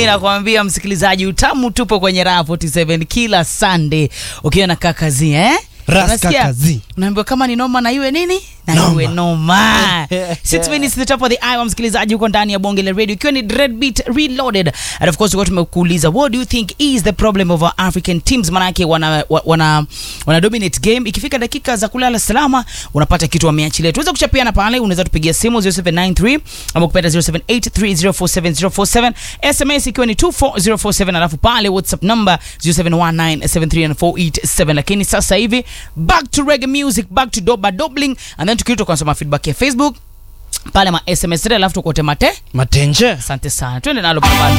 mi nakwambia msikilizaji, utamu tupo kwenye Raha 47 kila Sunday ukiwa na kakazi eh? Ras Unasikia? kakazi. Unaambiwa kama ni noma na iwe nini na Noma. iwe noma. Six minutes the top of the hour, msikilizaji, huko ndani ya bonge la radio ikiwa ni Dread Beat Reloaded, and of course tulikuwa tumekuuliza what do you think is the problem of our African teams, manake wana, wa- wana, wana dominate game. Ikifika dakika za kulala salama, unapata kitu wameachilia. Tuweza kuchapiana pale, unaweza tupigia simu 0793 ama kupenda 0783047047 SMS ikiwa ni 24047, alafu pale WhatsApp number 0719739487. Lakini sasa hivi back to reggae music, back to doba dobling, and then tukirudi tukasoma feedback ya Facebook pale ma SMS, alafu tukote mate. Matenje. Asante sana, twende nalo pambano.